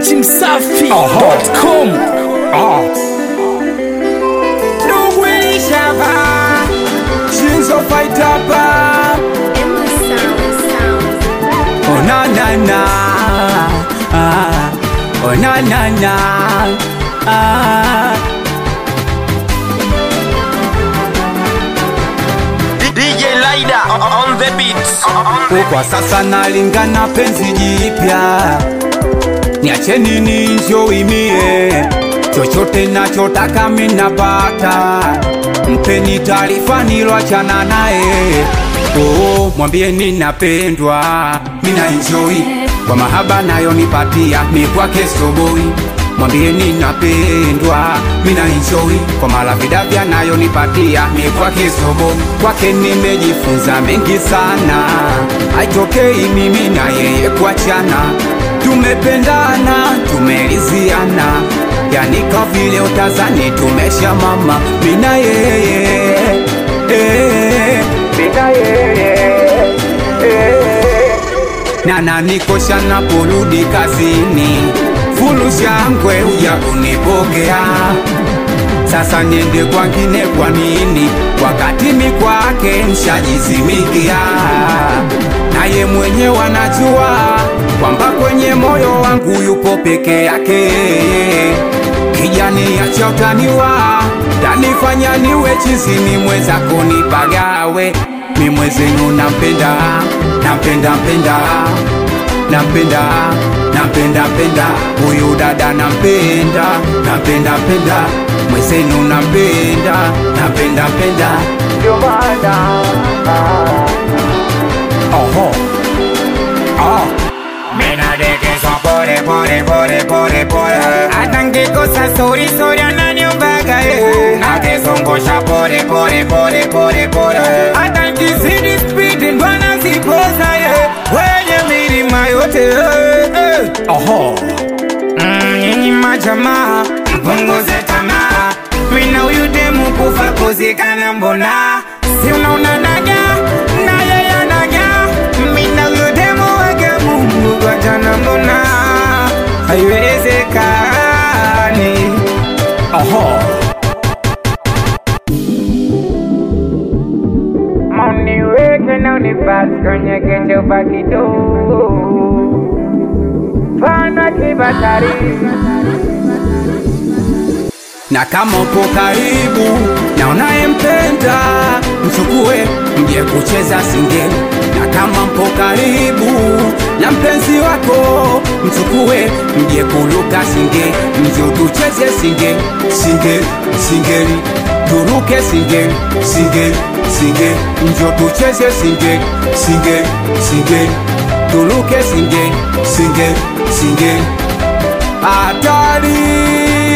dachimsafi.com Nugwishava Shinzo fight up Emma Sound Sound. Oh na na na ah. Oh na na na ah. DJ Lida on the beats. Kwa sasa nalingana penzi jipya Niacheni ninjoimie chochote nachotaka minapata Mpeni taarifa niloachana naye Oh, mwambie ninapendwa mina enjoy kwa mahaba nayo nipatia mi kwake soboi mwambie ninapendwa mina enjoy kwa malavidavya nayo nipatia mi kwake sobo kwake nimejifunza mengi sana haitokei mimi na yeye kuachana tumependana tumeliziana yani kwa vile utazani tumesha mama mina yeye eh, mina yeye eh na nanikosha naporudi kazini, fulu shangwe uja kunipokea. Sasa niende kwangine kwa nini, wakati mi kwake nshajizimikia? Naye mwenyewe anajua kwamba kwenye moyo wangu yupo peke yake. Kijani acha utaniwa, tanifanya niwe chizini, mwenzako nipagawe mi mwezenu nampenda nampenda mpenda nampenda nampenda mpenda huyu dada nampenda nampenda mpenda mwezenu nampenda nampenda mpenda ndio maana oho oh. Minadekezwa pole pole pole pole pole hata ngikosa sori sori ananiombaga eh. Nakizungusha pole pole pole pole pole hata nkizidi spidi ndo anazipoza eh. Wenye milima yote eh, eh. Oho Mm, nyinyi majamaa mpunguze tamaa mina huyu demu kufa kuzikana mbona si unaona naga na yeye anaga mina huyu demu wake mungu kwa jana mbona haiwezekani oho Mauniweke na unipasi kwenye kechupa kidogo Pana kibatari na kama upo karibu na unayempenda mchukue mje kucheza singeli na kama mpo karibu na mpenzi wako mchukue mje kuluka singeli mje tucheze singeli singeli singeli turuke singeli singeli singeli njo tucheze singeli singeli singeli turuke singeli singeli singeli hatari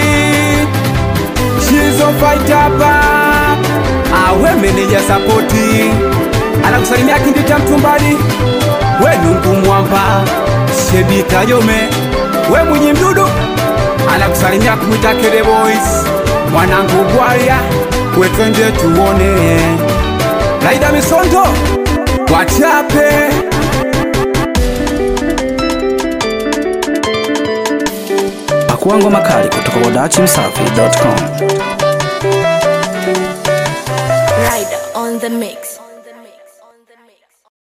Shizo fight hapa awe meneja sapoti anakusalimia kindita mtumbani we nungu mwamba shebi kajome we mwinyi mdudu anakusalimia kumwita kele boys mwanangu bwarya we twende tuone laida misondo wachape pakua ngoma kali kutoka kwa dachimsafi.com Rider on the mix.